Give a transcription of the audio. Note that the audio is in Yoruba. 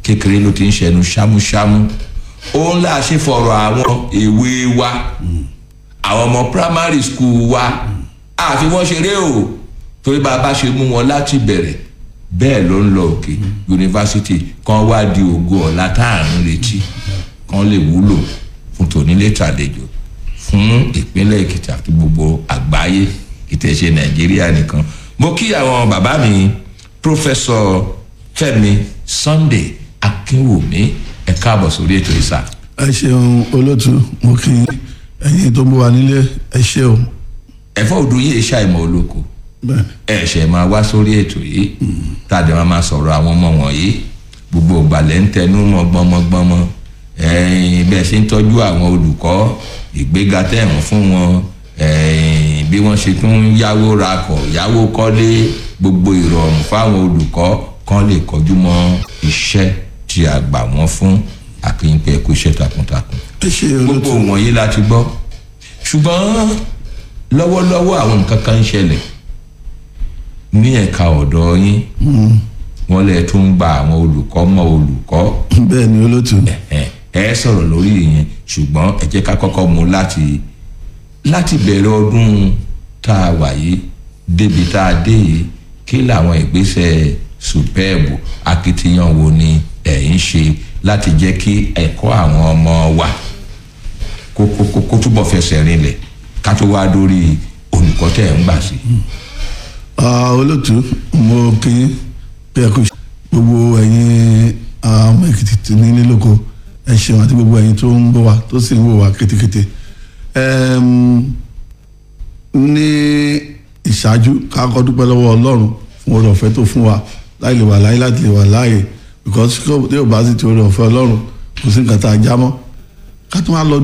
kékeré ló ti ń ṣẹnu ṣámúṣámú òun là ṣe fọ̀rọ̀ àwọn èwe wa àwọn ọmọ primary school wa àfi wọ́n ṣeré o torí bá a bá ṣe mú wọn láti bẹ̀rẹ̀ bẹ́ẹ̀ ló ń lọ òkè yunifásitì kan wá di ògo ọ̀la tá à ń retí kan lè wúlò fún tònílé tàlejò fún ìpínlẹ̀ èkìtì àti gbogbo àgbáyé ìtẹ̀sẹ̀ nàìjíríà nìkan mo kí àwọn bàbá mi pòfẹ́sọ̀ fẹ́mi sunday akínwùmí ẹ káàbọ̀ sórí ètò ìsà. ẹ ṣeun olótú mo kí ẹyin tó ń bọ̀ wá nílé ẹ ṣe o. ẹ̀fọ́ òdu yìí ṣàìmọ̀ olóko bẹ́ẹ̀ni ẹ ṣẹ̀ máa wá sórí ètò yìí tàdé máa máa sọ̀rọ̀ àwọn ọmọ wọ̀nyí gbogbo ìgbàlẹ̀ ń tẹnu mọ́ gbọ́mọgbọ́mọ ẹ̀yìn bẹ́ẹ̀ ṣe ń tọ́jú àwọn olùkọ́ ìgbéga tẹ̀wọ̀n fún wọn ẹ̀yìn bí wọ́n ṣe tún ń yáwó rakọ̀ yáwó kọ́lé gbogbo ìrọ̀rùn fáwọn olùkọ́ kan lè kọjú mọ́ iṣẹ́ tí a gbà wọ́n fún àkínyìnpẹ̀ ẹ̀kú iṣẹ́ takuntakun ẹ ṣe gbogbo olótú wọ̀nyí la ti gbọ́ ṣùgbọ́n lọ́wọ́lọ́wọ́ àwọn nǹkan kan ń ṣẹlẹ̀ ní ẹ̀ka ọ̀dọ́ yín wọ́n lè tún gba àwọn olùkọ́ mọ́ olùkọ́ bẹ́ẹ̀ni olótú ẹ ẹ sọ̀rọ̀ lórí ìyẹn ṣùgbọ́n ẹ jẹ́ ká kọ́kọ́ mú láti láti bẹ̀rẹ̀ ọdún tá a wà yìí débi tá a dé yìí kí làwọn ìgbésẹ̀ superb akitiyan wo ni ẹ̀ ń ṣe láti jẹ́ kí ẹ̀kọ́ àwọn ọmọ wa kó kó kó kó túbọ̀ fẹsẹ̀ rinlẹ̀ ká tó wá dórí olùkọ́ tẹ̀ ń gbà sí. Ah, olótú mo kí pé ẹ kú ṣe gbogbo ẹyin ah, ọmọ èkìtì tí ní nílòkó ẹ ṣeun àti gbogbo ẹyin tó ń bọ̀ wá tó sì ń wò wá kétékété Ẹm, ní ìṣáájú ká kọ́ dúpẹ́ lọ́wọ́ ọlọ́run fún oore ọ̀fẹ́ tó fún wa láì lè wà láyé láti lè wà láàyè because tí ò bá sì ti oore ọ̀fẹ́ ọlọ́run kò sí nǹkan tá a já mọ́ ká tún wá lọ